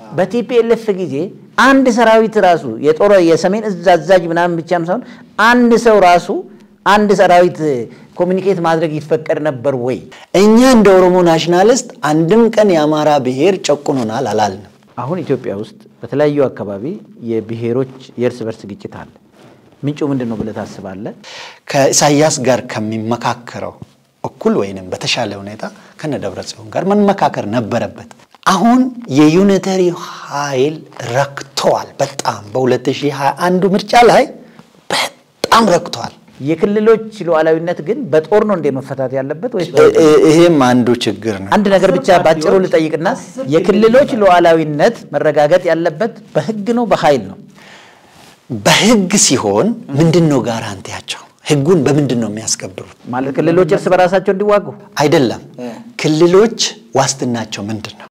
በቲፒኤልኤፍ ጊዜ አንድ ሰራዊት ራሱ የጦር የሰሜን እዝ አዛዥ ምናምን ብቻም ሳይሆን አንድ ሰው ራሱ አንድ ሰራዊት ኮሚኒኬት ማድረግ ይፈቀድ ነበር ወይ? እኛ እንደ ኦሮሞ ናሽናሊስት አንድም ቀን የአማራ ብሔር ጨቁኖናል አላልንም። አሁን ኢትዮጵያ ውስጥ በተለያዩ አካባቢ የብሔሮች የእርስ በርስ ግጭት አለ። ምንጩ ምንድን ነው ብለህ ታስባለህ? ከኢሳያስ ጋር ከሚመካከረው እኩል ወይንም በተሻለ ሁኔታ ከነ ደብረ ጽዮን ጋር መመካከር ነበረበት። አሁን የዩኒተሪ ኃይል ረክተዋል። በጣም በ2021 ምርጫ ላይ በጣም ረክተዋል። የክልሎች ሉዓላዊነት ግን በጦር ነው እንደ መፈታት ያለበት ወይስ እ- እ- ይሄም አንዱ ችግር ነው። አንድ ነገር ብቻ ባጭሩ ልጠይቅና የክልሎች ሉዓላዊነት መረጋገጥ ያለበት በህግ ነው በኃይል ነው? በህግ ሲሆን ምንድን ነው ጋራንቲያቸው? ህጉን በምንድን ነው የሚያስከብሩት? ማለት ክልሎች እርስ በራሳቸው እንዲዋጉ አይደለም። ክልሎች ዋስትናቸው ምንድን ነው?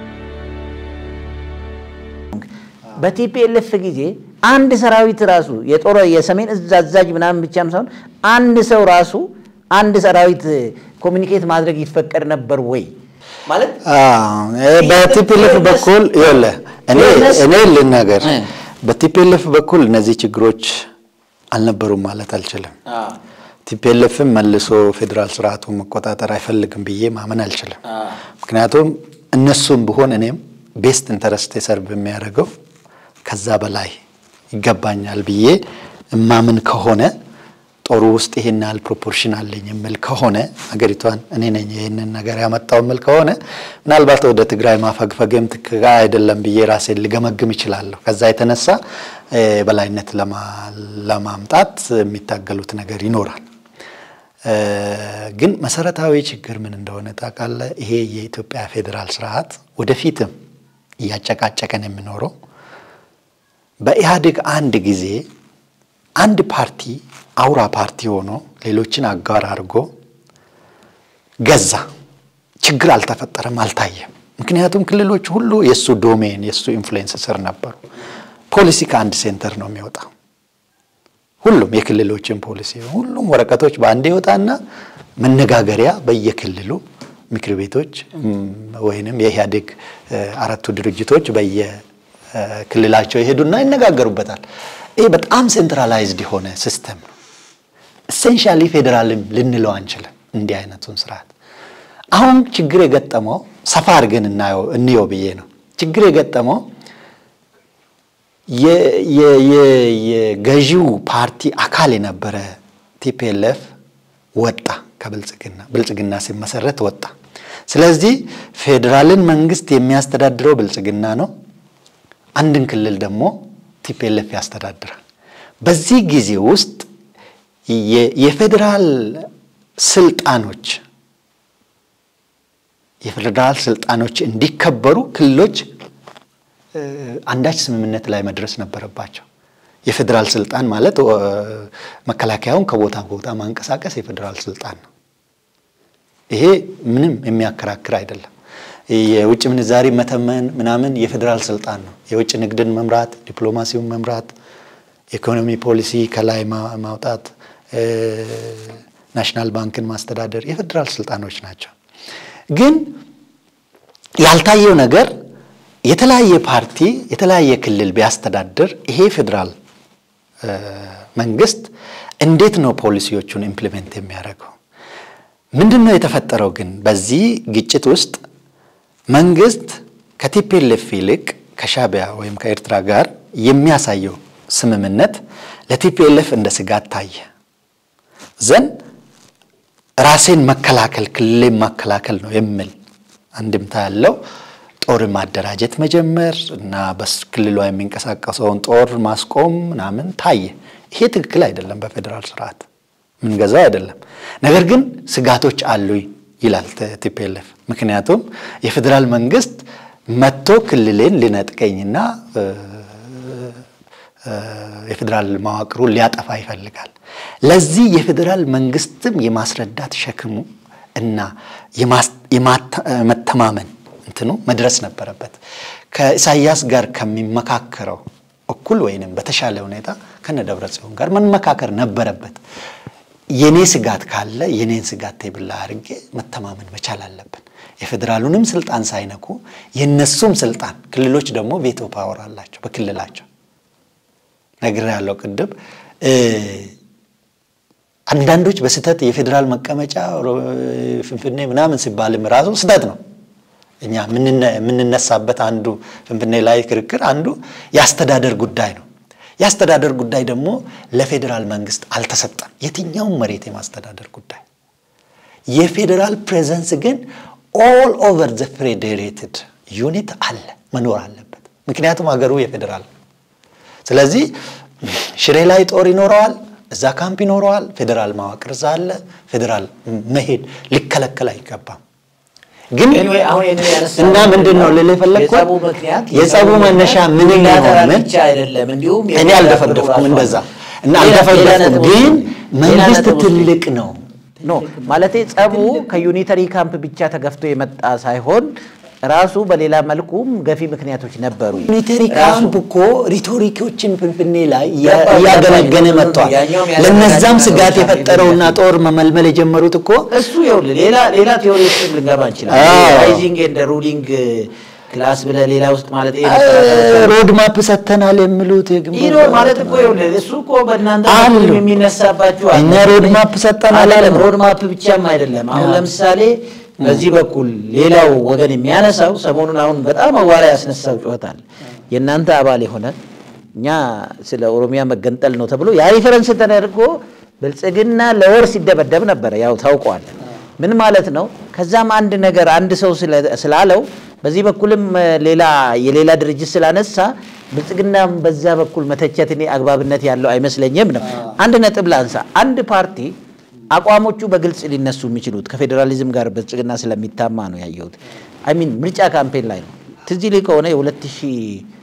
በቲፒኤልኤፍ ጊዜ አንድ ሰራዊት ራሱ የጦር የሰሜን እዝ አዛዥ ምናምን ብቻም ሳይሆን አንድ ሰው ራሱ አንድ ሰራዊት ኮሚኒኬት ማድረግ ይፈቀድ ነበር ወይ? ማለት በቲፒኤልኤፍ በኩል ይኸውልህ እኔ ፌርነስ- እኔ ልናገር እ። በቲፒኤልኤፍ በኩል እነዚህ ችግሮች አልነበሩም ማለት አልችልም። ቲፒኤልኤፍም መልሶ ፌዴራል ስርዓቱን መቆጣጠር አይፈልግም ብዬ ማመን አልችልም። ምክንያቱም እነሱም ብሆን እኔም ቤስት ኢንተረስት ሰርቭ የሚያደርገው ከዛ በላይ ይገባኛል ብዬ እማምን ከሆነ ጦሩ ውስጥ ይሄን ያህል ፕሮፖርሽን አለኝ የምል ከሆነ ሀገሪቷን እኔ ነኝ ይህንን ነገር ያመጣው የምል ከሆነ ምናልባት ወደ ትግራይ ማፈግፈግም ትክክል አይደለም ብዬ ራሴን ልገመግም ይችላለሁ። ከዛ የተነሳ እ፣ በላይነት ለማ- ለማምጣት የሚታገሉት ነገር ይኖራል። እ፣ ግን መሰረታዊ ችግር ምን እንደሆነ ታውቃለህ? ይሄ የኢትዮጵያ ፌዴራል ስርዓት ወደፊትም እያጨቃጨቀን የሚኖረው በኢህአዴግ አንድ ጊዜ አንድ ፓርቲ አውራ ፓርቲ ሆኖ ሌሎችን አጋር አድርጎ ገዛ። ችግር አልተፈጠረም፣ አልታየም። ምክንያቱም ክልሎች ሁሉ የእሱ ዶሜን የእሱ ኢንፍሉዌንስ ስር ነበሩ። ፖሊሲ ከአንድ ሴንተር ነው የሚወጣው። ሁሉም የክልሎችን ፖሊሲ ሁሉም ወረቀቶች በአንድ ይወጣና መነጋገሪያ በየክልሉ ምክር ቤቶች እም፣ ወይንም የኢህአዴግ እ፣ አራቱ ድርጅቶች በየክልላቸው ይሄዱና ይነጋገሩበታል። ይህ በጣም ሴንትራላይዝድ የሆነ ሲስተም ነው። ኢሴንሻሊ ፌዴራልም ልንለው አንችልም እንዲህ አይነቱን ስርዓት። አሁን ችግር የገጠመው ሰፋ አድርገን እናየው እንየው ብዬ ነው። ችግር የገጠመው የ- የ- የ- የገዢው ፓርቲ አካል የነበረ ቲፒኤልኤፍ ወጣ ከብልጽግና ብልጽግና ሲመሰረት ወጣ። ስለዚህ ፌዴራልን መንግስት የሚያስተዳድረው ብልጽግና ነው። አንድን ክልል ደግሞ ቲፒኤልኤፍ ያስተዳድራል። በዚህ ጊዜ ውስጥ የ- የፌዴራል ስልጣኖች የፌዴራል ስልጣኖች እንዲከበሩ ክልሎች እ፣ አንዳች ስምምነት ላይ መድረስ ነበረባቸው። የፌዴራል ስልጣን ማለት እ፣ መከላከያውን ከቦታ ቦታ ማንቀሳቀስ የፌዴራል ስልጣን ነው። ይሄ ምንም የሚያከራክር አይደለም። የውጭ ምንዛሪ መተመን ምናምን የፌዴራል ስልጣን ነው። የውጭ ንግድን መምራት፣ ዲፕሎማሲውን መምራት፣ ኢኮኖሚ ፖሊሲ ከላይ ማ- ማውጣት፣ እ፣ ናሽናል ባንክን ማስተዳደር የፌዴራል ስልጣኖች ናቸው። ግን ያልታየው ነገር የተለያየ ፓርቲ የተለያየ ክልል ቢያስተዳድር ይሄ ፌዴራል እ፣ መንግስት እንዴት ነው ፖሊሲዎቹን ኢምፕሊሜንት የሚያደርገው? ምንድን ነው የተፈጠረው? ግን በዚህ ግጭት ውስጥ መንግስት ከቲፒኤልኤፍ ይልቅ ከሻቢያ ወይም ከኤርትራ ጋር የሚያሳየው ስምምነት ለቲፒኤልኤፍ እንደ ስጋት ታየ። ዘንድ ራሴን መከላከል ክልሌን መከላከል ነው የሚል አንድምታ ያለው ጦር ማደራጀት መጀመር እና በክልሏ የሚንቀሳቀሰውን ጦር ማስቆም ምናምን ታየ። ይሄ ትክክል አይደለም፣ በፌዴራል ስርዓት ምንገዛው አይደለም። ነገር ግን ስጋቶች አሉ ይላል ቲፒኤልኤፍ። ምክንያቱም የፌዴራል መንግስት መጥቶ ክልሌን ሊነጥቀኝና እ፣ እ፣ የፌዴራል መዋቅሩን ሊያጠፋ ይፈልጋል። ለዚህ የፌዴራል መንግስትም የማስረዳት ሸክሙ እና የማስ- የማታ- መተማመን እንትኑ መድረስ ነበረበት። ከኢሳያስ ጋር ከሚመካከረው እኩል ወይንም በተሻለ ሁኔታ ከነ ደብረ ጽዮን ጋር መመካከር ነበረበት። የኔ ስጋት ካለ የኔን ስጋት ቴብል ላይ አድርጌ መተማመን መቻል አለብን። የፌዴራሉንም ስልጣን ሳይነኩ የነሱም ስልጣን ክልሎች ደግሞ ቬቶ ፓወር አላቸው በክልላቸው ነግር ያለው ቅድም አንዳንዶች በስህተት የፌዴራል መቀመጫ ፍንፍኔ ምናምን ሲባልም ራሱ ስህተት ነው። እኛ የምንነሳበት አንዱ ፍንፍኔ ላይ ክርክር አንዱ የአስተዳደር ጉዳይ ነው። የአስተዳደር ጉዳይ ደግሞ ለፌዴራል መንግስት አልተሰጠም። የትኛውም መሬት የማስተዳደር ጉዳይ የፌዴራል ፕሬዘንስ ግን ኦል ኦቨር ዘ ፌዴሬትድ ዩኒት አለ መኖር አለበት። ምክንያቱም ሀገሩ የፌዴራል ነው። ስለዚህ ሽሬ ላይ ጦር ይኖረዋል፣ እዛ ካምፕ ይኖረዋል። ፌዴራል መዋቅር እዛ አለ። ፌዴራል መሄድ ሊከለከል አይገባም። ግን እና ምንድን ነው ልል የፈለግኩት የጸቡ መነሻ ምን ሆነ አይደለም። እንዲሁም እኔ አልደፈደፍኩም እንደዛ እና አልደፈደፍኩም፣ ግን መንግስት ትልቅ ነው ኖ ማለቴ ጸቡ ከዩኒተሪ ካምፕ ብቻ ተገፍቶ የመጣ ሳይሆን ራሱ በሌላ መልኩም ገፊ ምክንያቶች ነበሩ። ዩኒተሪ ካምፕ እኮ ሪቶሪኮችን ፍንፍኔ ላይ እያገነገነ መጥቷል። ለነዛም ስጋት የፈጠረውና ጦር መመልመል የጀመሩት እኮ እሱ ይኸውልህ ሌላ ሌላ ቴዎሪ ውስጥ ልንገባ እንችላለን። ራይዚንግ ኤንድ ሩሊንግ ክላስ ብለህ ሌላ ውስጥ ማለት ሮድ ማፕ ሰጥተናል የሚሉት ይኖ ማለት እኮ ይኸውልህ እሱ እኮ በእናንተ አሉ። በኩል የሚነሳባችሁ አለ። እኛ ሮድ ማፕ ሰጠናል አይደለም አሉ። ሮድ ማፕ ብቻም አይደለም። አሁን ለምሳሌ በዚህ በኩል ሌላው ወገን የሚያነሳው ሰሞኑን አሁን በጣም አዋራ ያስነሳው ጩኸታል የእናንተ አባል የሆነ እኛ ስለ ኦሮሚያ መገንጠል ነው ተብሎ ያ ሪፈረንስ ተደርጎ ብልጽግና ለወር ሲደበደብ ነበረ። ያው ታውቀዋል። ምን ማለት ነው? ከዛም አንድ ነገር አንድ ሰው ስለ- ስላለው በዚህ በኩልም እ፣ ሌላ የሌላ ድርጅት ስላነሳ ብልጽግናም በዛ በኩል መተቸት እኔ አግባብነት ያለው አይመስለኝም ነው። አንድ ነጥብ ላንሳ። አንድ ፓርቲ አቋሞቹ በግልጽ ሊነሱ የሚችሉት ከፌዴራሊዝም ጋር ብልጽግና ስለሚታማ ነው ያየሁት። አይ ሚን ምርጫ ካምፔን ላይ ነው። ትዝ ይልህ ከሆነ የሁለት ሺህ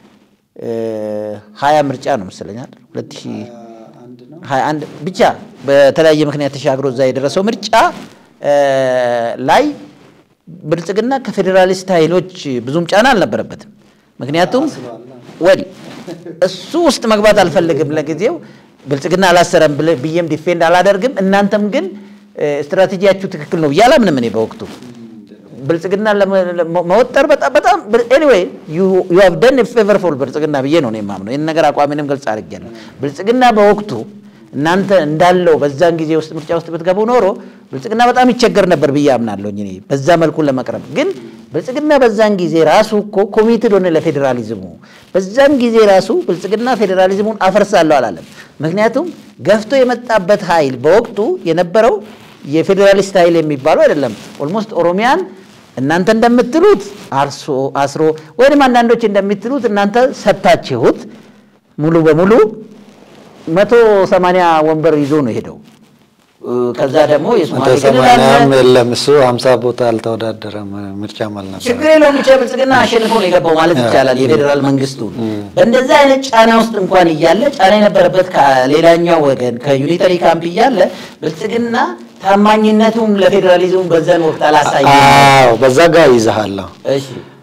ሀያ ምርጫ ነው መሰለኛል ሁለት ሺህ ሀያ አንድ ብቻ በተለያየ ምክንያት ተሻግሮ እዛ የደረሰው ምርጫ እ፣ ላይ ብልጽግና ከፌዴራሊስት ኃይሎች ብዙም ጫና አልነበረበትም። ምክንያቱም ወል እሱ ውስጥ መግባት አልፈልግም ለጊዜው ብልጽግና አላሰረም ብለ- ብዬም ዲፌንድ አላደርግም። እናንተም ግን እ፣ ስትራቴጂያችሁ ትክክል ነው ብዬ አላምንም እኔ በወቅቱ ብልጽግና ለመ- ለመ- መወጠር በጣም በጣም ኤኒዌይ ዩ ሃቭ ደን ፌቨርፉል ብልጽግና ብዬ ነው እኔ የማምነው። ይህን ነገር አቋሜንም ገልጽ አድርጌያለሁ። ብልጽግና በወቅቱ እናንተ እንዳለው በዛን ጊዜ ውስጥ ምርጫ ውስጥ ብትገቡ ኖሮ ብልጽግና በጣም ይቸገር ነበር ብዬ አምናለሁ። እኔ በዛ መልኩ ለመቅረብ ግን ብልጽግና በዛን ጊዜ ራሱ እኮ ኮሚትድ ሆነ ለፌዴራሊዝሙ። በዛን ጊዜ ራሱ ብልጽግና ፌዴራሊዝሙን አፈርሳለሁ አላለም። ምክንያቱም ገፍቶ የመጣበት ኃይል በወቅቱ የነበረው የፌዴራሊስት ኃይል የሚባለው አይደለም። ኦልሞስት ኦሮሚያን እናንተ እንደምትሉት አርሶ አስሮ ወይም አንዳንዶች እንደምትሉት እናንተ ሰጥታችሁት ሙሉ በሙሉ መቶ ሰማንያ ወንበር ይዞ ነው የሄደው። እ፣ ከዛ ደግሞ መቶ የሶማሌ ክልል ሰማንያም አለ። የለም እሱ ሀምሳ ቦታ አልተወዳደረም ምርጫም አልነበረ ችግር የለውም ብቻ ብልጽግና አሸንፎ ነው የገባው ማለት ይቻላል። የፌዴራል መንግስቱ በእንደዚህ አይነት ጫና ውስጥ እንኳን እያለ ጫና የነበረበት ከሌላኛው ወገን ከዩኒተሪ ካምፕ እያለ ብልጽግና ታማኝነቱም ለፌዴራሊዝሙ በዛን ወቅት አላሳየም። አዎ በዛ ጋር ይዘሃለሁ እሺ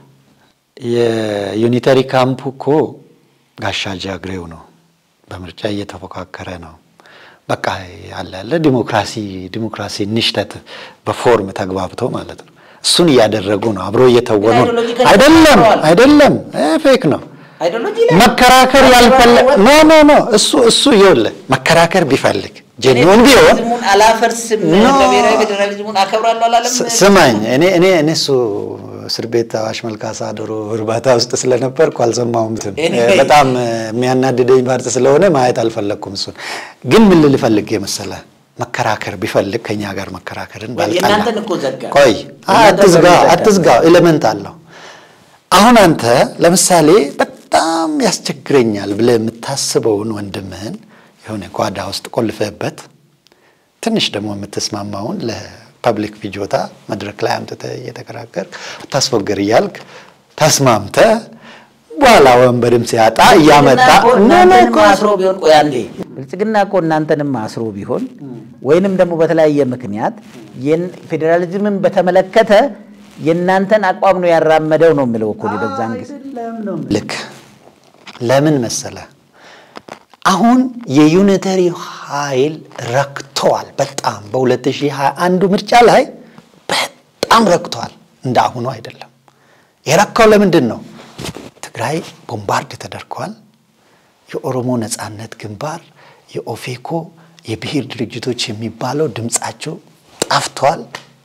የዩኒተሪ ካምፕ እኮ ጋሻ ጃግሬው ነው በምርጫ እየተፎካከረ ነው በቃ ያለ ያለ ዲሞክራሲ ዲሞክራሲ ንሽተት በፎርም ተግባብተው ማለት ነው እሱን እያደረጉ ነው አብሮ እየተወኑ ነው አይዲዮሎጂካሊ አይደለም ተዋል። አይደለም ፌክ ነው አይዲዮሎጂ ላይ መከራከር ያልፈለግ ኖ ኖ ኖ እሱ እሱ ይኸውልህ መከራከር ቢፈልግ ጀኒውን ቢሆን ፌዴራሊዝሙን አላፈርስም ኖ። ብሔራዊ ፌዴራሊዝሙን አከብራለሁ አላለም። ስ- ስማኝ እኔ እኔ እኔ እሱ እስር ቤት አዋሽ መልካሳ ዶሮ እርባታ ውስጥ ስለነበርኩ አልሰማሁም። እንትን Anyway. በጣም የሚያናድደኝ ፓርት ስለሆነ ማየት አልፈለግኩም። እሱን ግን ምን ልል ፈልጌ መሰለህ መከራከር ቢፈልግ ከኛ ጋር መከራከርን ባልጠላ የእናንተን እኮ ዘጋ። ቆይ የእናንተን አትዝጋ በምን ዘጋ? አትዝጋ ኤሌመንት አለው። አሁን አንተ ለምሳሌ በጣም ያስቸግረኛል ብለህ የምታስበውን ወንድምህን የሆነ ጓዳ ውስጥ ቆልፈህበት ትንሽ ደግሞ የምትስማማውን ለፐብሊክ ፍጆታ መድረክ ላይ አምጥተህ እየተከራከር አታስፎገር እያልክ ተስማምተህ በኋላ ወንበርም ሲያጣ እያመጣ ብልጽግና እኮ ኖ ኖ እናንተንም እኮ አስሮ ቢሆን ቆይ አንዴ ብልጽግና እኮ እናንተንም አስሮ ቢሆን ወይንም ደግሞ በተለያየ ምክንያት የን- ፌዴራሊዝምን በተመለከተ የእናንተን አቋም ነው ያራመደው ነው የምለው እኮ እኔ በዛን ጊዜ ልክ ለምን መሰለ አሁን የዩኒተሪ ኃይል ረክተዋል። በጣም በ2021 ምርጫ ላይ በጣም ረክተዋል። እንደ አሁኑ አይደለም። የረካው ለምንድን ነው? ትግራይ ቦምባርድ ተደርጓል። የኦሮሞ ነጻነት ግንባር፣ የኦፌኮ የብሔር ድርጅቶች የሚባለው ድምፃቸው ጠፍቷል።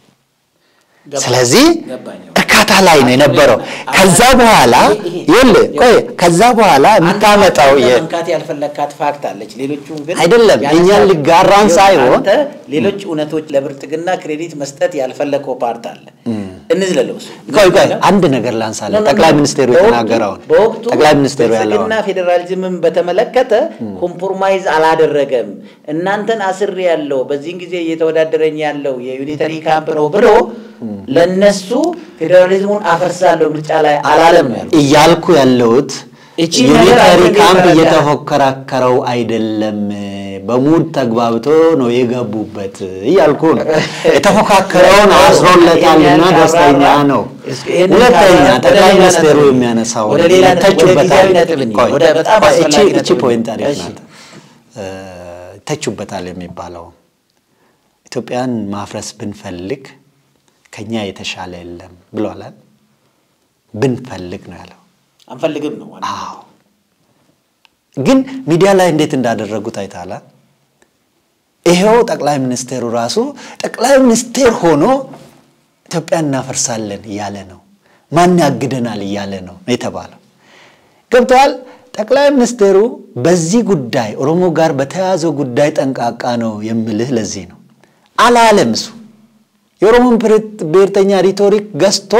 ስለዚህ እርካታ ላይ ነው የነበረው። ከዛ በኋላ ይኸውልህ ቆይ ከዛ በኋላ የምታመጣው የ- መንካት ያልፈለካት ፋክት አለች። ሌሎቹን ግን አይደለም፣ እኛን ሊጋራን ሳይሆን- አንተ ሌሎች እውነቶች ለብልጽግና ክሬዲት መስጠት ያልፈለከው ፓርት አለ። እንዝለለው እሱ። ቆይ ቆይ አንድ ነገር ላንሳለ ጠቅላይ ሚኒስቴሩ የተናገረውን በወቅቱ ጠቅላይ ሚኒስቴሩ ያለውን ብልጽግና ፌዴራሊዝምን በተመለከተ ኮምፕሮማይዝ አላደረገም። እናንተን አስር ያለው በዚህን ጊዜ እየተወዳደረኝ ያለው የዩኒተሪ ካምፕ ነው ብሎ ለነሱ ፌዴራሊዝሙን አፈርሳለሁ ምርጫ ላይ አላለም ነው ያሉት። እያልኩ ያለሁት እቺ ነገር ዩኒተሪ አንተ ካምፕ እየተረዳህ- እየተፎከራከረው አይደለም፣ በሙድ ተግባብቶ ነው የገቡበት እያልኩ ነው። የተፎካከረውን አስሮለታልና ደስተኛ ነው። ይህንን ሁለተኛ ካራ- ወደ ጠቅላይ ሌላ ሚኒስቴሩ ነጥብ- የሚያነሳው ወደ ሌላ ነጥብ- ወደ ይተቹበታል። ጊዜያዊ ነጥብ እንሂድ። ቆይ፣ ወደ በጣም ቆይ፣ አስፈላጊ እቺ- እቺ ነጥብ ፖይንት አሪፍ እሺ። ናት። እ፣ ይተቹበታል የሚባለው ኢትዮጵያን ማፍረስ ብንፈልግ ከኛ የተሻለ የለም ብሏል። ብንፈልግ ነው ያለው። አንፈልግም ነው ዋናው። አዎ ግን ሚዲያ ላይ እንዴት እንዳደረጉት አይታላ። ይሄው ጠቅላይ ሚኒስቴሩ ራሱ ጠቅላይ ሚኒስቴር ሆኖ ኢትዮጵያን እናፈርሳለን እያለ ነው። ማን ያግደናል እያለ ነው የተባለው። ገብተዋል። ጠቅላይ ሚኒስቴሩ በዚህ ጉዳይ ኦሮሞ ጋር በተያያዘው ጉዳይ ጠንቃቃ ነው የምልህ ለዚህ ነው። አላለም እሱ የኦሮሞን ብሔርተኛ ሪቶሪክ ገዝቶ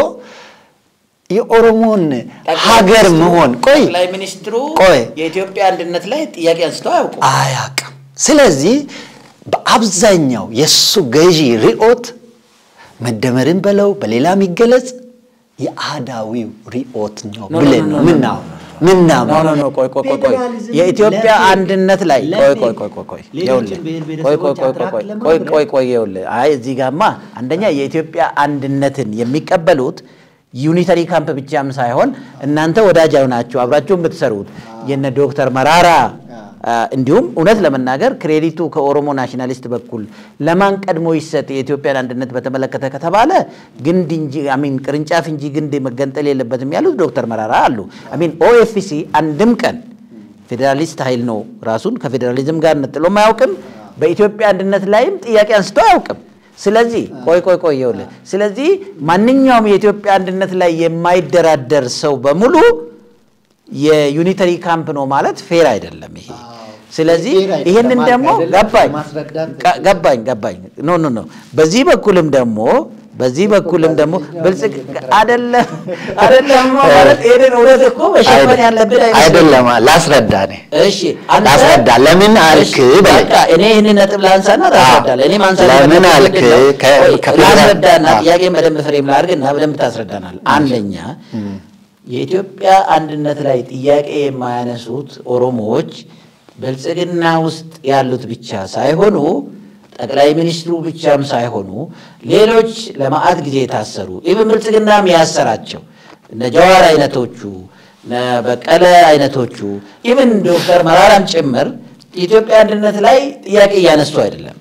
የኦሮሞን ሀገር መሆን ቆይ ጠቅላይ ሚኒስትሩ ቆይ የኢትዮጵያ አንድነት ላይ ጥያቄ አንስተው አያውቁም። አያውቅም። ስለዚህ በአብዛኛው የእሱ ገዢ ርዕዮት መደመርን በለው በሌላ የሚገለጽ የአህዳዊው ርዕዮት ነው ኖ፣ ኖ፣ ብለን ኖ፣ ነው ኖ፣ ምናው ኖ ምናምን ኖ ኖ ቆይ ቆይ ቆይ ቆይ ፌዴራሊዝም የኢትዮጵያ ለፌ- አንድነት ላይ ቆይ ቆይ ቆይ ቆይ ቆይ ሌሎችን ይኸውልህ ብሔር ቆይ ቆይ ብሔረሰቦች ቆይ ቆይ አትራክ ቆይ ለማድረግ ቆይ ቆይ ይኸውልህ አይ እዚህ ጋማ አንደኛ የኢትዮጵያ አንድነትን የሚቀበሉት ዩኒተሪ ካምፕ ብቻም ሳይሆን እናንተ ወዳጅ ናችሁ አብራችሁ የምትሰሩት የነ ዶክተር መራራ አ፣ እንዲሁም እውነት ለመናገር ክሬዲቱ ከኦሮሞ ናሽናሊስት በኩል ለማን ቀድሞ ይሰጥ የኢትዮጵያን አንድነት በተመለከተ ከተባለ ግንድ እንጂ አሚን ቅርንጫፍ እንጂ ግንድ መገንጠል የለበትም ያሉት ዶክተር መራራ አሉ። አሚን ኦኤፍሲ አንድም ቀን ፌዴራሊስት ኃይል ነው ራሱን ከፌዴራሊዝም ጋር ነጥሎም አያውቅም። በኢትዮጵያ አንድነት ላይም ጥያቄ አንስቶ አያውቅም። ስለዚህ ቆይ ቆይ ቆይ ይኸውልህ፣ ስለዚህ ማንኛውም የኢትዮጵያ አንድነት ላይ የማይደራደር ሰው በሙሉ የዩኒተሪ ካምፕ ነው ማለት ፌር አይደለም ይሄ። ስለዚህ ፌር አይደለም ይህንን ማለት ደግሞ አይደለም፣ ገባኝ ለማስረዳት ጋ- ገባኝ ገባኝ ኖ ኖ ኖ በዚህ በኩልም ደግሞ በዚህ በኩልም ደግሞ ብልጽግ አይደለም አይደለም ማለት ይሄንን እውነት እኮ መሸፈን ያለብን አይመስለኝም። አይደለም ላስረዳ እኔ እሺ አንተ- ላስረዳ ለምን አልክ እሺ፣ በለኝ። በቃ እኔ ይህንን ነጥብ ላንሳና ታስረዳለህ። እኔ ማንሳት ለምን የፈለኩት አልክ? ምንድን ነው? ከ- ቆይ፣ ከፌዴራል- ላስረዳና አዎ። ጥያቄን በደንብ ፍሬም ላድርግና በደንብ ታስረዳናል። አንደኛ የኢትዮጵያ አንድነት ላይ ጥያቄ የማያነሱት ኦሮሞዎች ብልጽግና ውስጥ ያሉት ብቻ ሳይሆኑ ጠቅላይ ሚኒስትሩ ብቻም ሳይሆኑ ሌሎች ለመዓት ጊዜ የታሰሩ ኢብን ብልጽግናም ያሰራቸው እነ ጀዋር አይነቶቹ እነ በቀለ አይነቶቹ ኢብን ዶክተር መራራም ጭምር የኢትዮጵያ አንድነት ላይ ጥያቄ እያነሱ አይደለም።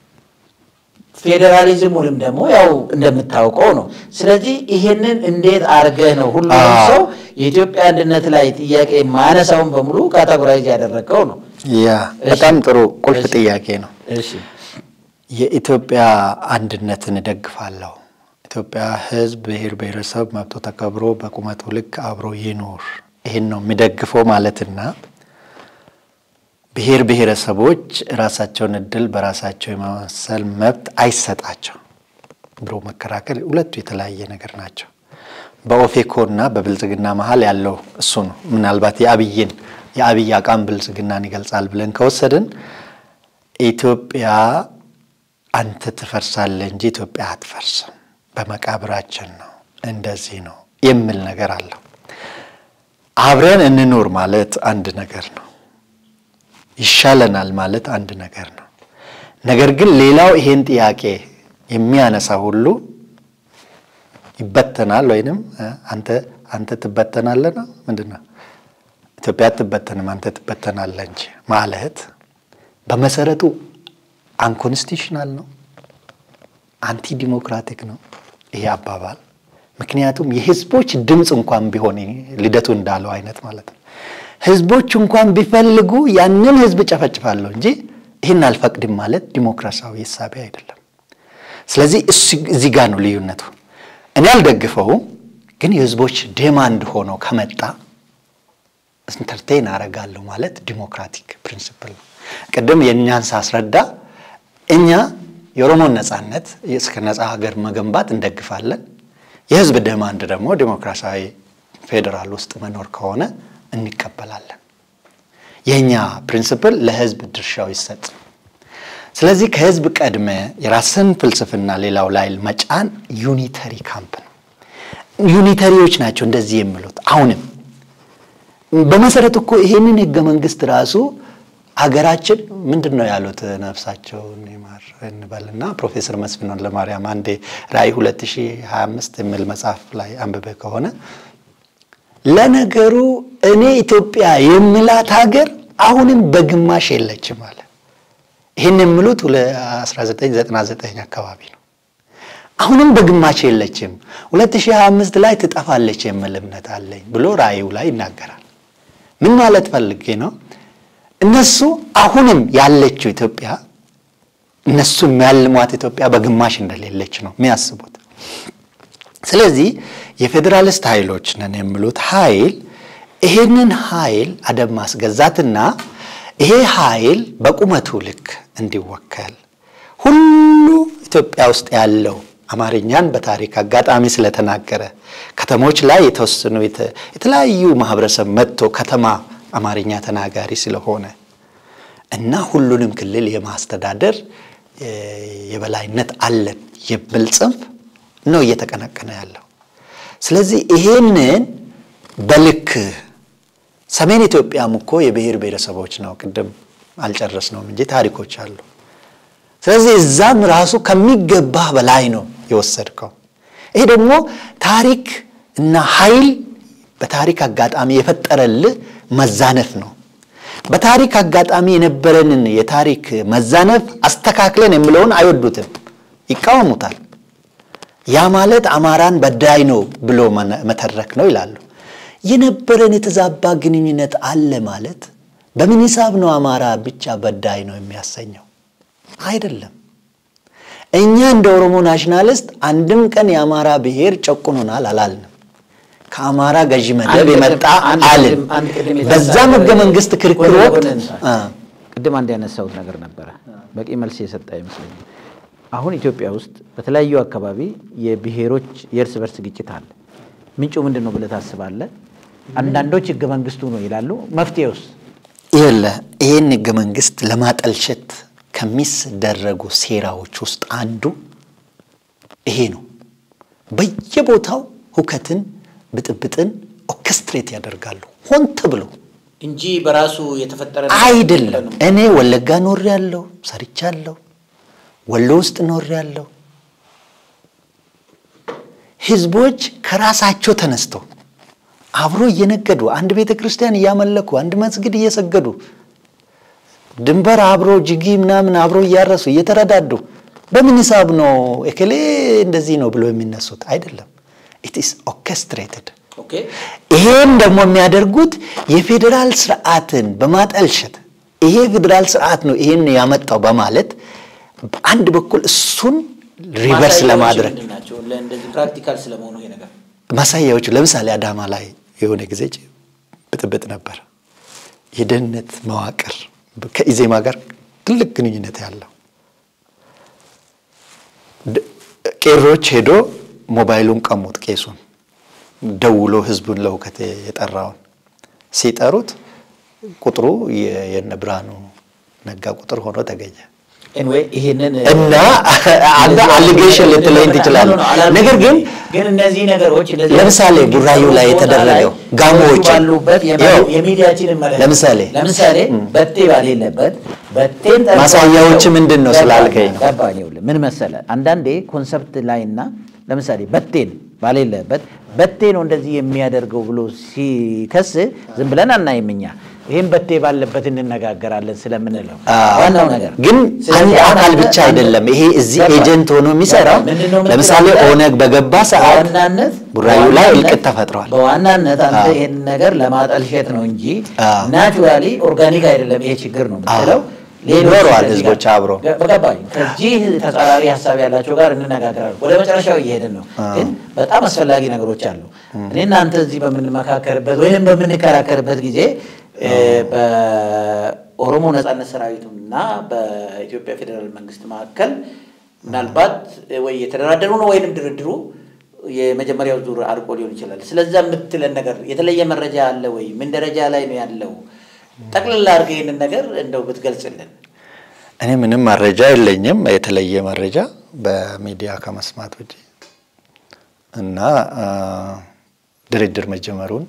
ፌዴራሊዝሙንም ደግሞ ያው እንደምታውቀው ነው። ስለዚህ ይሄንን እንዴት አድርገህ ነው ሁሉም አዎ። ሰው የኢትዮጵያ አንድነት ላይ ጥያቄ ማነሳውን በሙሉ ካታጎራይዝ ያደረገው ነው። ያ እሺ። በጣም ጥሩ ቁልፍ እሺ። ጥያቄ ነው። እሺ የኢትዮጵያ አንድነትን እደግፋለሁ። ኢትዮጵያ ሕዝብ ብሔር ብሔረሰብ መብቶ ተከብሮ በቁመቱ ልክ አብሮ ይኖር፣ ይህን ነው የሚደግፈው ማለትና ብሔር ብሔረሰቦች ራሳቸውን እድል በራሳቸው የመወሰን መብት አይሰጣቸው ብሎ መከራከል ሁለቱ የተለያየ ነገር ናቸው። በኦፌኮ እና በብልጽግና መሀል ያለው እሱ ነው። ምናልባት የአብይን የአብይ አቋም ብልጽግናን ይገልጻል ብለን ከወሰድን ኢትዮጵያ አንተ ትፈርሳለህ እንጂ ኢትዮጵያ አትፈርስም፣ በመቃብራችን ነው፣ እንደዚህ ነው የሚል ነገር አለው። አብረን እንኖር ማለት አንድ ነገር ነው። ይሻለናል ማለት አንድ ነገር ነው። ነገር ግን ሌላው ይሄን ጥያቄ የሚያነሳ ሁሉ ይበተናል ወይንም እ አንተ አንተ ትበተናለህ ነው ምንድን ነው? ኢትዮጵያ አትበተንም አንተ ትበተናለህ እንጂ ማለት በመሰረቱ አንኮንስቲሽናል ነው፣ አንቲ ዲሞክራቲክ ነው ይሄ አባባል። ምክንያቱም የህዝቦች ድምፅ እንኳን ቢሆን ልደቱ እንዳለው አይነት ማለት ነው። ህዝቦች እንኳን ቢፈልጉ ያንን ህዝብ ጨፈጭፋለሁ እንጂ ይህን አልፈቅድም ማለት ዲሞክራሲያዊ እሳቤ አይደለም። ስለዚህ እዚህ ጋር ነው ልዩነቱ። እኔ አልደግፈውም፣ ግን የህዝቦች ዴማንድ ሆኖ ከመጣ ኢንተርቴን አረጋለሁ ማለት ዲሞክራቲክ ፕሪንሲፕል ነው። ቅድም የእኛን ሳስረዳ እኛ የኦሮሞን ነጻነት እስከ ነጻ ሀገር መገንባት እንደግፋለን። የህዝብ ዴማንድ ደግሞ ዲሞክራሲያዊ ፌዴራል ውስጥ መኖር ከሆነ እንቀበላለን። የእኛ ፕሪንሲፕል ለህዝብ ድርሻው ይሰጥ። ስለዚህ ከህዝብ ቀድመ የራስን ፍልስፍና ሌላው ላይ መጫን ዩኒተሪ ካምፕ ነው። ዩኒተሪዎች ናቸው እንደዚህ የሚሉት። አሁንም በመሰረቱ እኮ ይሄንን ህገ መንግስት ራሱ ሀገራችን ምንድን ነው ያሉት ነፍሳቸውን ይማር እንበልና ፕሮፌሰር መስፍን ወልደማርያም አንዴ ራዕይ 2025 የሚል መጽሐፍ ላይ አንብበ ከሆነ ለነገሩ እኔ ኢትዮጵያ የምላት ሀገር አሁንም በግማሽ የለችም አለ። ይህን የሚሉት 1999 አካባቢ ነው። አሁንም በግማሽ የለችም፣ 2025 ላይ ትጠፋለች የሚል እምነት አለኝ ብሎ ራእዩ ላይ ይናገራል። ምን ማለት ፈልጌ ነው? እነሱ አሁንም ያለችው ኢትዮጵያ እነሱ የሚያልሟት ኢትዮጵያ በግማሽ እንደሌለች ነው የሚያስቡት። ስለዚህ የፌዴራሊስት ኃይሎች ነን የሚሉት ኃይል ይሄንን ኃይል አደብ ማስገዛትና ይሄ ኃይል በቁመቱ ልክ እንዲወከል ሁሉ ኢትዮጵያ ውስጥ ያለው አማርኛን በታሪክ አጋጣሚ ስለተናገረ ከተሞች ላይ የተወሰኑ የተለያዩ ማህበረሰብ መጥቶ ከተማ አማርኛ ተናጋሪ ስለሆነ እና ሁሉንም ክልል የማስተዳደር የበላይነት አለን የሚል ጽንፍ ነው እየተቀነቀነ ያለው። ስለዚህ ይሄንን በልክ ሰሜን ኢትዮጵያም እኮ የብሔር ብሔረሰቦች ነው። ቅድም አልጨረስነውም እንጂ ታሪኮች አሉ። ስለዚህ እዛም ራሱ ከሚገባህ በላይ ነው የወሰድከው። ይሄ ደግሞ ታሪክ እና ኃይል በታሪክ አጋጣሚ የፈጠረልህ መዛነፍ ነው። በታሪክ አጋጣሚ የነበረንን የታሪክ መዛነፍ አስተካክለን የሚለውን አይወዱትም፣ ይቃወሙታል። ያ ማለት አማራን በዳይ ነው ብሎ መተረክ ነው ይላሉ። የነበረን የተዛባ ግንኙነት አለ ማለት በምን ሂሳብ ነው አማራ ብቻ በዳይ ነው የሚያሰኘው? አይደለም። እኛ እንደ ኦሮሞ ናሽናሊስት አንድም ቀን የአማራ ብሔር ጨቁኖናል አላልንም። ከአማራ ገዢ መደብ የመጣ አልን። በዛም ህገ መንግስት ክርክር ወቅት ቅድም አንድ ያነሳሁት ነገር ነበረ፣ በቂ መልስ የሰጠ አይመስለኝም። አሁን ኢትዮጵያ ውስጥ በተለያዩ አካባቢ የብሔሮች የእርስ በርስ ግጭት አለ። ምንጩ ምንድን ነው ብለህ ታስባለህ? አንዳንዶች ህገ መንግስቱ ነው ይላሉ። መፍትሄውስ? ይለ ይህን ህገ መንግስት ለማጠልሸት ከሚደረጉ ሴራዎች ውስጥ አንዱ ይሄ ነው። በየቦታው ሁከትን፣ ብጥብጥን ኦርኬስትሬት ያደርጋሉ ሆን ተብሎ እንጂ በራሱ የተፈጠረ አይደለም። እኔ ወለጋ ኖር ያለው ሰርቻለሁ። ወሎ ውስጥ ኖር ያለው ህዝቦች ከራሳቸው ተነስተው አብሮ እየነገዱ አንድ ቤተ ክርስቲያን እያመለኩ አንድ መስጊድ እየሰገዱ ድንበር አብሮ ጅጊ ምናምን አብሮ እያረሱ እየተረዳዱ በምን ሂሳብ ነው እከሌ እንደዚህ ነው ብሎ የሚነሱት? አይደለም። ኢት ኢስ ኦርኬስትሬትድ። ይሄን ደግሞ የሚያደርጉት የፌዴራል ስርዓትን በማጠልሸት ይሄ ፌዴራል ስርዓት ነው ይሄን ያመጣው በማለት በአንድ በኩል እሱን ሪቨርስ ለማድረግ ፕራክቲካል ስለመሆኑ ይሄ ነገር ማሳያዎቹ ለምሳሌ አዳማ ላይ የሆነ ጊዜ ብጥብጥ ነበር። የደህንነት መዋቅር ከኢዜማ ጋር ትልቅ ግንኙነት ያለው ቄሮች ሄዶ ሞባይሉን ቀሙት። ቄሱን ደውሎ ህዝቡን ለውከት የጠራውን ሲጠሩት ቁጥሩ የነ ብርሃኑ ነጋ ቁጥር ሆኖ ተገኘ። ይሄንን እና አንተ አሊጌሽን ልትለኝ ትችላለህ። ነገር ግን ግን እነዚህ ነገሮች ለምሳሌ ቡራዩ ላይ የተደረገው ጋሞዎች ባሉበት የሚዲያችን ለምሳሌ ለምሳሌ በቴ ባሌለበት በቴን ማሳያዎች ምንድን ነው ስላልከኝ ነው። ገባኝ። ይኸውልህ ምን መሰለ አንዳንዴ ኮንሰፕት ላይና ለምሳሌ በቴን ባሌለበት በቴ ነው እንደዚህ የሚያደርገው ብሎ ሲከስ ዝም ብለን አናይም እኛ ይህም በቴ ባለበት እንነጋገራለን ስለምንለው አዎ። ዋናው ነገር ግን አንድ ስለዚህ አካል አንድ- ብቻ አይደለም። ይሄ እዚህ ገባ። ኤጀንት ሆኖ የሚሰራው ምንድነው የምትለው ለምሳሌ አንተ? ኦነግ በገባ ሰዓት በዋናነት ቡራዩ ላይ በዋናነት- እልቅት ተፈጥሯል። በዋናነት አንተ አዎ። ይህን ነገር ለማጠልሸት ነው እንጂ አዎ። ናቹራሊ ኦርጋኒክ አይደለም ይሄ ችግር ነው የምትለው። ሌሎች ኖረዋል ከዚህ ህዝቦች ጋር- አብሮ። ገ- በገባኝ ከዚህ ተጻራሪ ሀሳብ ያላቸው ጋር እንነጋገራለን። ወደ መጨረሻው እየሄድን ነው፣ ግን በጣም አስፈላጊ ነገሮች አሉ። እኔ እናንተ እዚህ በምንመካከርበት ወይም በምንከራከርበት ጊዜ እ፣ በኦሮሞ ነጻነት ሰራዊቱና በኢትዮጵያ ፌዴራል መንግስት መካከል ምናልባት ወይ የተደራደሩ ነው ወይንም ድርድሩ የመጀመሪያው ዙር አልቆ ሊሆን ይችላል። ስለዛ የምትለን ነገር የተለየ መረጃ አለ ወይ? ምን ደረጃ ላይ ነው ያለው? ጠቅልላ አድርገህ ይህንን ነገር እንደው ብትገልጽልን። እኔ ምንም መረጃ የለኝም የተለየ መረጃ በሚዲያ ከመስማት ውጭ እና አ፣ ድርድር መጀመሩን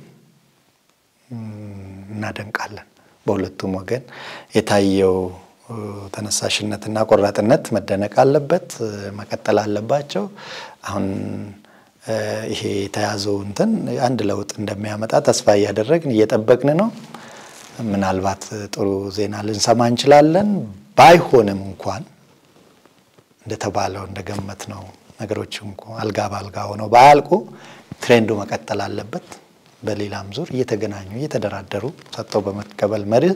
ም፣ እናደንቃለን። በሁለቱም ወገን የታየው እ፣ ተነሳሽነትና ቆራጥነት መደነቅ አለበት፣ እ፣ መቀጠል አለባቸው። አሁን እ፣ ይሄ የተያዘው እንትን አንድ ለውጥ እንደሚያመጣ ተስፋ እያደረግን እየጠበቅን ነው። ምናልባት ጥሩ ዜና ልንሰማ እንችላለን። ባይሆንም እንኳን እንደተባለው እንደገመት ነው ነገሮች እንኳ አልጋ በአልጋ ሆነው ባያልቁ ትሬንዱ መቀጠል አለበት። በሌላም ዙር እየተገናኙ እየተደራደሩ ሰጥተው በመቀበል መርህ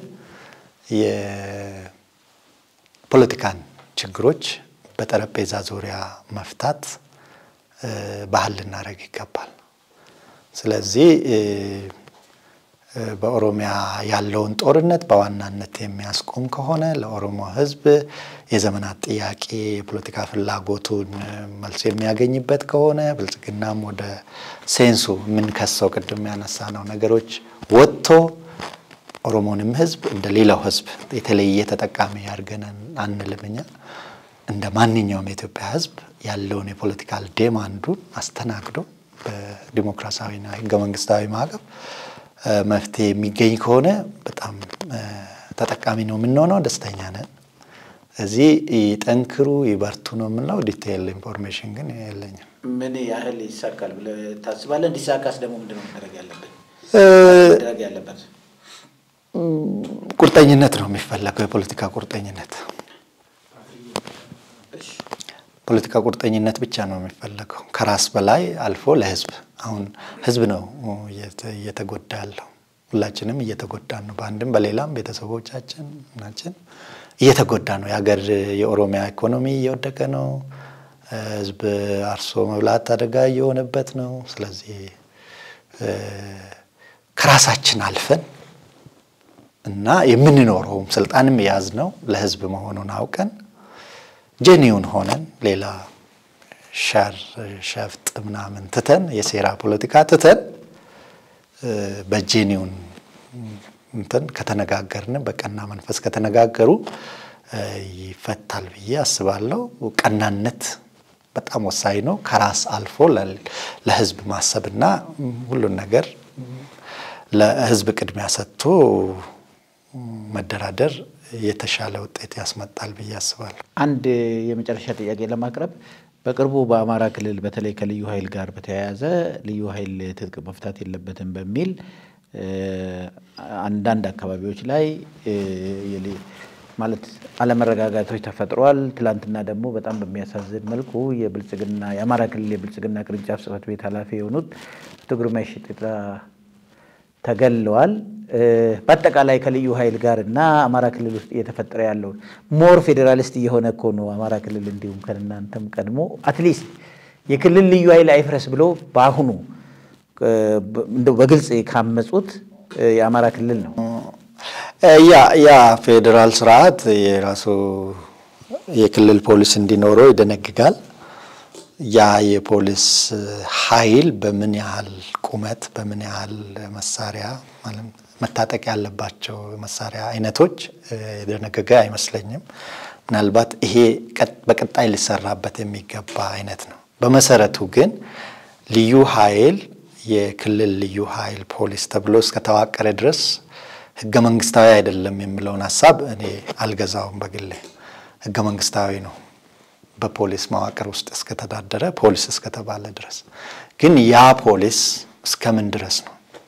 የፖለቲካን ችግሮች በጠረጴዛ ዙሪያ መፍታት እ፣ ባህል ልናደርግ ይገባል። ስለዚህ እ፣ እ፣ በኦሮሚያ ያለውን ጦርነት በዋናነት የሚያስቆም ከሆነ ለኦሮሞ ሕዝብ የዘመናት ጥያቄ የፖለቲካ ፍላጎቱን እ፣ መልስ የሚያገኝበት ከሆነ ብልጽግናም ወደ ሴንሱ የምንከሰው ቅድም ያነሳ ነው ነገሮች ወጥቶ ኦሮሞንም ሕዝብ እንደ ሌላው ሕዝብ የተለየ ተጠቃሚ ያድርገን አንልም እኛ እንደ ማንኛውም የኢትዮጵያ ሕዝብ ያለውን የፖለቲካል ዴማንዱን አስተናግዶ በዲሞክራሲያዊና ህገ መንግስታዊ ማዕቀፍ እ፣ መፍትሄ የሚገኝ ከሆነ በጣም እ፣ ተጠቃሚ ነው የምንሆነው፣ ደስተኛ ነን። እዚህ ይጠንክሩ ይበርቱ ነው የምንለው። ዲቴይል ኢንፎርሜሽን ግን የለኝም። ምን ያህል ይሳካል ብለህ ታስባለህ? እንዲሳካስ ደግሞ ምንድን ነው መደረግ ያለበት እ፣ መደረግ ያለበት? ቁርጠኝነት ነው የሚፈለገው፣ የፖለቲካ ቁርጠኝነት ፖለቲካ ቁርጠኝነት ብቻ ነው የሚፈለገው ከራስ በላይ አልፎ ለህዝብ። አሁን ህዝብ ነው እየተ- እየተጎዳ ያለው። ሁላችንም እየተጎዳን ነው። በአንድም በሌላም ቤተሰቦቻችን ናችን እየተጎዳ ነው። የሀገር የኦሮሚያ ኢኮኖሚ እየወደቀ ነው። ህዝብ አርሶ መብላት አደጋ እየሆነበት ነው። ስለዚህ እ፣ ከራሳችን አልፈን እና የምንኖረውም ስልጣንም የያዝነው ለህዝብ መሆኑን አውቀን ጄኒውን ሆነን ሌላ ሸር ሸፍጥ ምናምን ትተን የሴራ ፖለቲካ ትተን እ፣ በጄኒውን እንትን ከተነጋገርን በቀና መንፈስ ከተነጋገሩ እ፣ ይፈታል ብዬ አስባለሁ። ቀናነት በጣም ወሳኝ ነው። ከራስ አልፎ ለ- ለህዝብ ማሰብና ሁሉን ነገር ለህዝብ ቅድሚያ ሰጥቶ መደራደር የተሻለ ውጤት ያስመጣል ብዬ አስባለሁ። አንድ የመጨረሻ ጥያቄ ለማቅረብ በቅርቡ በአማራ ክልል በተለይ ከልዩ ኃይል ጋር በተያያዘ ልዩ ኃይል ትጥቅ መፍታት የለበትም በሚል እ፣ አንዳንድ አካባቢዎች ላይ እ፣ የሊ- ማለት አለመረጋጋቶች ተፈጥሯል። ትላንትና ደግሞ በጣም በሚያሳዝን መልኩ የብልጽግና የአማራ ክልል የብልጽግና ቅርንጫፍ ጽሕፈት ቤት ኃላፊ የሆኑት አቶ ግርማይ ሽጥላ ተገለዋል። እ፣ በአጠቃላይ ከልዩ ኃይል ጋር እና አማራ ክልል ውስጥ እየተፈጠረ ያለውን ሞር ፌዴራሊስት እየሆነ እኮ ነው አማራ ክልል እንዲሁም ከእናንተም ቀድሞ አትሊስት የክልል ልዩ ኃይል አይፍረስ ብሎ በአሁኑ እ፣ በ- እንደው በግልጽ ካመጹት እ፣ የአማራ ክልል ነው። ያ ያ ፌዴራል ስርዓት የራሱ የክልል ፖሊስ እንዲኖረው ይደነግጋል። ያ የፖሊስ ኃይል በምን ያህል ቁመት በምን ያህል መሳሪያ ማለት መታጠቅ ያለባቸው መሳሪያ አይነቶች እ፣ የደነገገ አይመስለኝም። ምናልባት ይሄ ቀጥ- በቀጣይ ሊሰራበት የሚገባ አይነት ነው። በመሰረቱ ግን ልዩ ኃይል የክልል ልዩ ኃይል ፖሊስ ተብሎ እስከተዋቀረ ድረስ ህገ መንግስታዊ አይደለም የሚለውን ሀሳብ እኔ አልገዛውም። በግሌ ህገ መንግስታዊ ነው በፖሊስ መዋቅር ውስጥ እስከተዳደረ ፖሊስ እስከተባለ ድረስ። ግን ያ ፖሊስ እስከምን ድረስ ነው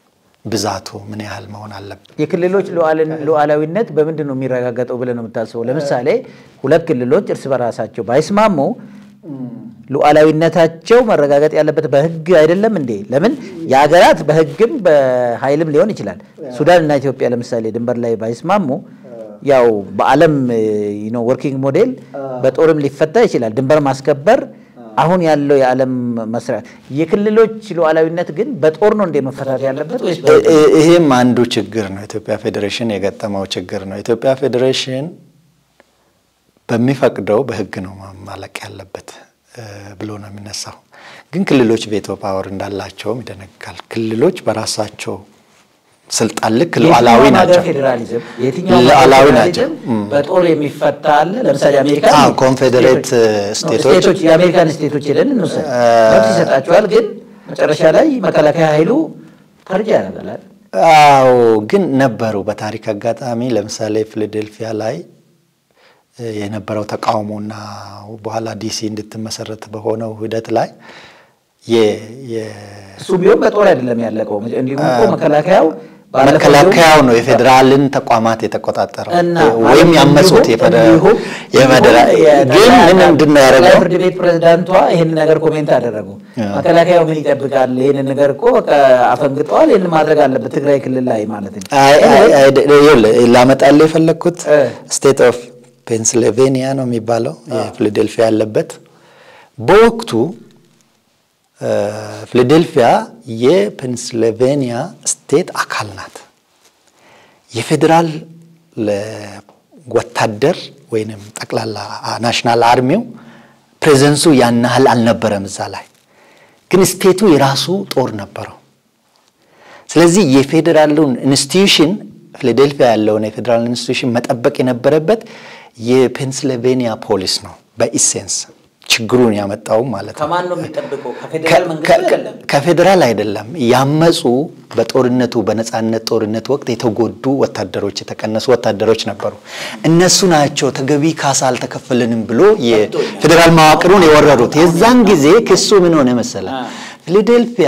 ብዛቱ ምን ያህል መሆን አለበት? የክልሎች ሉዓላዊነት በምንድን ነው የሚረጋገጠው ብለህ ነው የምታስበው? ለምሳሌ ሁለት ክልሎች እርስ በራሳቸው ባይስማሙ ሉዓላዊነታቸው መረጋገጥ ያለበት በሕግ አይደለም እንዴ? ለምን የሀገራት በሕግም በኃይልም ሊሆን ይችላል። ሱዳን እና ኢትዮጵያ ለምሳሌ ድንበር ላይ ባይስማሙ ያው በዓለም ወርኪንግ ሞዴል በጦርም ሊፈታ ይችላል። ድንበር ማስከበር አሁን ያለው የዓለም መስሪያ የክልሎች ሉዓላዊነት ግን በጦር ነው እንደ መፈታት ያለበት ወይስ ይሄም አንዱ ችግር ነው። ኢትዮጵያ ፌዴሬሽን የገጠመው ችግር ነው። ኢትዮጵያ ፌዴሬሽን በሚፈቅደው በህግ ነው ማለቅ ያለበት ብሎ ነው የሚነሳው። ግን ክልሎች ቬቶ ፓወር እንዳላቸውም ይደነግጋል። ክልሎች በራሳቸው ስልጣን ልክ ሉዓላዊ ናቸው። ፌዴራሊዝም የትኛው ሉዓላዊ ናቸው። በጦር የሚፈታ አለ። ለምሳሌ አሜሪካ አዎ፣ ኮንፌዴሬት ስቴቶች ስቴቶች የአሜሪካን ስቴቶች ሄደን እንውሰድ መብት ይሰጣቸዋል። ግን መጨረሻ ላይ መከላከያ ኃይሉ ፈርጃ ያደርጋል። አዎ፣ ግን ነበሩ በታሪክ አጋጣሚ ለምሳሌ ፊላዴልፊያ ላይ የነበረው ተቃውሞና በኋላ ዲሲ እንድትመሰረት በሆነው ሂደት ላይ እሱ ቢሆን በጦር አይደለም ያለቀው። እንዲሁም እኮ መከላከያው መከላከያው ነው የፌዴራልን ተቋማት የተቆጣጠረው እና ወይም ያመጹት እንዲሁም የፌዴራል ግን ምን ምንድን ነው ያደረገው? ፍርድ ቤት ፕሬዝዳንቷ ይህን ነገር ኮሜንት አደረጉ። መከላከያው ምን ይጠብቃል? ይህንን ነገር እኮ በቃ አፈንግጠዋል። ይህን ማድረግ አለበት ትግራይ ክልል ላይ ማለት ነው። አይ አይ አይ ይኸውልህ ላመጣልህ የፈለግኩት ስቴት ኦፍ ፔንስልቬኒያ ነው የሚባለው የፊላዴልፊያ ያለበት በወቅቱ ፊላዴልፊያ የፔንስልቬኒያ ስቴት አካል ናት። የፌዴራል ወታደር ወይንም ጠቅላላ ናሽናል አርሚው ፕሬዘንሱ ያን ያህል አልነበረም እዛ ላይ ግን ስቴቱ የራሱ ጦር ነበረው። ስለዚህ የፌዴራሉን ኢንስቲትዩሽን ፊላዴልፊያ ያለውን የፌዴራል ኢንስቲትዩሽን መጠበቅ የነበረበት የፔንስልቬኒያ ፖሊስ ነው በኢሴንስ ችግሩን ያመጣው ማለት ነው። ከማን ነው የሚጠብቀው? ከፌዴራል መንግስት አይደለም። ከፌዴራል አይደለም። ያመፁ በጦርነቱ በነፃነት ጦርነት ወቅት የተጎዱ ወታደሮች የተቀነሱ ወታደሮች ነበሩ። እነሱ ናቸው ተገቢ ካሳ አልተከፈለንም ብሎ የፌዴራል መዋቅሩን የወረሩት። የዛን ጊዜ ክሱ ምን ሆነ መሰለ? ፊላዴልፊያ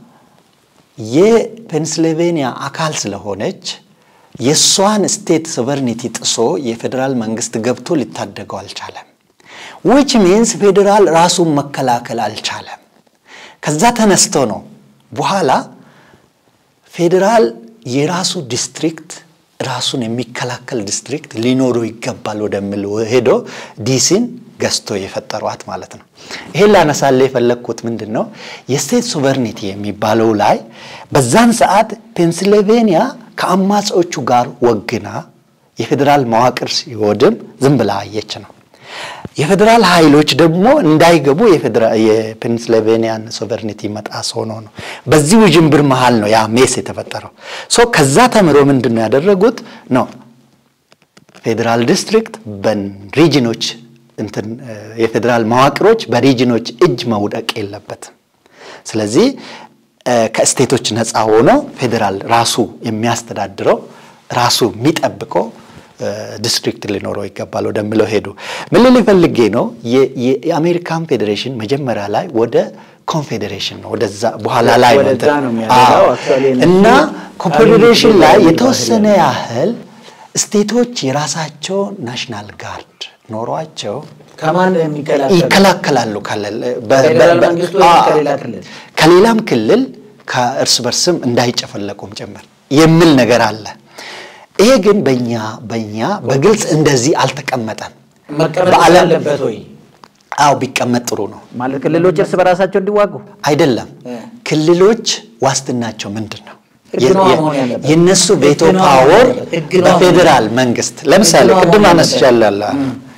የፔንስልቬኒያ አካል ስለሆነች የእሷን ስቴት ሶቨርኒቲ ጥሶ የፌዴራል መንግስት ገብቶ ሊታደገው አልቻለም። ዊች ሚንስ ፌዴራል ራሱን መከላከል አልቻለም። ከዛ ተነስቶ ነው በኋላ ፌዴራል የራሱ ዲስትሪክት ራሱን የሚከላከል ዲስትሪክት ሊኖረው ይገባል ወደሚል ሄዶ ዲሲን ገዝቶ የፈጠሯት ማለት ነው። ይሄን ላነሳለ የፈለግኩት ምንድን ነው የስቴት ሶቨርኒቲ የሚባለው ላይ በዛን ሰዓት ፔንስልቬኒያ ከአማጺዎቹ ጋር ወግና የፌዴራል መዋቅር ሲወድም ዝም ብላ አየች ነው። የፌዴራል ኃይሎች ደግሞ እንዳይገቡ የፔንስልቬኒያን ሶቨርኒቲ መጣስ ሆኖ ነው። በዚህ ውዥንብር መሃል ነው ያ ሜስ የተፈጠረው። ሶ ከዛ ተምሮ ምንድን ነው ያደረጉት ነው ፌዴራል ዲስትሪክት በሪጅኖች እንትን የፌዴራል መዋቅሮች በሪጅኖች እጅ መውደቅ የለበትም። ስለዚህ ከስቴቶች ነፃ ሆኖ ፌዴራል ራሱ የሚያስተዳድረው ራሱ የሚጠብቀው ዲስትሪክት ሊኖረው ይገባል ወደሚለው ሄዱ። ምን ልል ፈልጌ ነው የአሜሪካን ፌዴሬሽን መጀመሪያ ላይ ወደ ኮንፌዴሬሽን ነው ወደዛ በኋላ ላይ ነው ወደዛ ነው የሚያደርገው። Actually እነሱ እና ኮንፌዴሬሽን ላይ የሚባለው የተወሰነ ያህል ስቴቶች የራሳቸው ናሽናል ጋርድ ኖሯቸው ከማን ነው የሚከላከሉ? ይከላከላሉ ካለ- በ- ከፌዴራል በ- መንግስቱ አ- ወይም ከሌላ ክልል? ከሌላም ክልል ከእርስ በርስም እንዳይጨፈለቁም ጭምር የሚል ነገር አለ። ይሄ ግን በእኛ በእኛ በግልጽ እንደዚህ አልተቀመጠም። መቀመጥ በዓለም- አለበት ወይ አዎ ቢቀመጥ ጥሩ ነው። ማለት ክልሎች እርስ በራሳቸው እንዲዋጉ አይደለም እ። ክልሎች ዋስትናቸው ምንድን ነው? ህግ ነዋ መሆን ያለበት። የነሱ ህግ ቬቶ ነዋ ፓወር መሆን ያለበት። ህግ ነዋ በፌዴራል መንግስት ለምሳሌ ህግ ነዋ ቅድም መሆን አነስቻለሁ።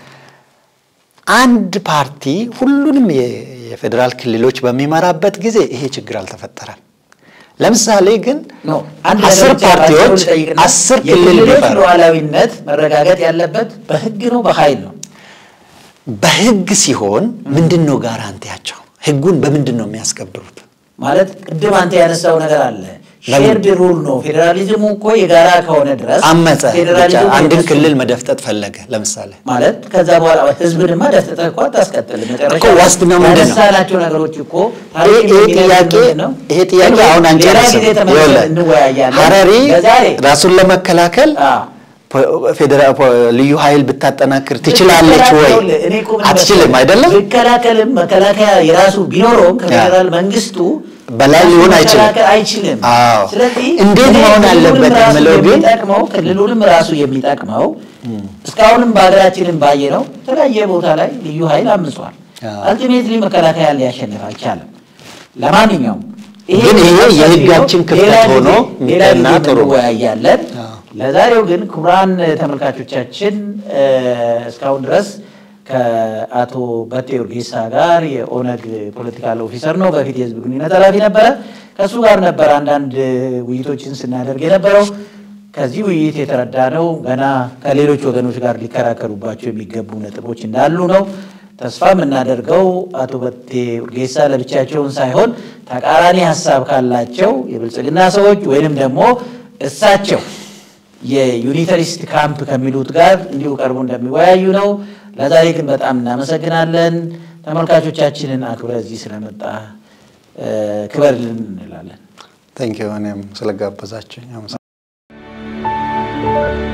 አንድ ፓርቲ ሁሉንም የ- የፌዴራል ክልሎች በሚመራበት ጊዜ ይሄ ችግር አልተፈጠረም። ለምሳሌ ግን ነው። አንድ አስር ነገር ብቻ ፓርቲዎች ባጭሩ ልጠይቅና አስር ክልል የክልሎች ቢፈሩ ሉዓላዊነት መረጋገጥ ያለበት በህግ ነው በኃይል ነው? በህግ ሲሆን ምንድን ነው ጋራንቲያቸው? ህጉን በምንድን ነው የሚያስከብሩት? ማለት ቅድም አንተ ያነሳው ነገር አለ። ሼርድ ሩል ነው። ፌዴራሊዝሙ እኮ የጋራ ከሆነ ድረስ አመፀ ብቻ ፌዴራሊዝሙ አንድን የነሱ ክልል መደፍጠጥ ፈለገ። ለምሳሌ ማለት ከዛ በኋላ ህዝብንማ ደፍጥጠህ እኮ አታስቀጥልም። መጨረሻ እኮ ዋስትናው ምንድን ነው? ያነሳናቸው ነገሮች እኮ ይሄ ታሪክ ይሄ የሚነግረን ጥያቄ ምንድን ነው? ይሄ ጥያቄ ግን አሁን ሌላ አንጨርስም። ጊዜ ተመልሰን ይኸውልህ እንወያያለን። ሀረሪ ለዛሬ ራሱን ለመከላከል አዎ። ፌዴራል ልዩ ኃይል ብታጠናክር ትችላለች ወይ? እኔ እኮ ምን አትችልም መሰለህ? አይደለም? ቢከላከልም መከላከያ የራሱ ቢኖረውም ከፌዴራል መንግስቱ በላይ ሊሆን አይችልም። መከላከል አይችልም። አዎ። ስለዚህ እንዴት እኔ መሆን ክልሉንም አለበት ራሱ የምለው ግን የሚጠቅመው ክልሉንም ራሱ የሚጠቅመው እስካሁንም በሀገራችንም ባየነው የተለያየ ቦታ ላይ ልዩ ኃይል አምጿል። አዎ። አልቲሜትሊ መከላከያ ሊያሸንፍ አይቻልም። ለማንኛውም ግን ይሄ የህጋችን ክፍተት ሌላ ጊዜ- ሆኖ ሌላ የሚጠና ጊዜ ጥሩ ነው። እንወያያለን። አዎ። ለዛሬው ግን ክቡራን ተመልካቾቻችን እ፣ እስካሁን ድረስ ከአቶ በቴ ኡርጌሳ ጋር የኦነግ ፖለቲካል ኦፊሰር ነው፣ በፊት የህዝብ ግንኙነት ኃላፊ ነበረ። ከእሱ ጋር ነበር አንዳንድ ውይይቶችን ስናደርግ የነበረው። ከዚህ ውይይት የተረዳ ነው ገና ከሌሎች ወገኖች ጋር ሊከራከሩባቸው የሚገቡ ነጥቦች እንዳሉ ነው። ተስፋ የምናደርገው አቶ በቴ ኡርጌሳ ለብቻቸውን ሳይሆን ተቃራኒ ሀሳብ ካላቸው የብልጽግና ሰዎች ወይንም ደግሞ እሳቸው የዩኒተሪስት ካምፕ ከሚሉት ጋር እንዲሁ ቀርቦ እንደሚወያዩ ነው። ለዛሬ ግን በጣም እናመሰግናለን። ተመልካቾቻችንን አክብረ እዚህ ስለመጣ እ፣ ክበርልን እንላለን። ታንኪዩ እኔም ስለጋበዛችሁኝ አመሰግናለሁ።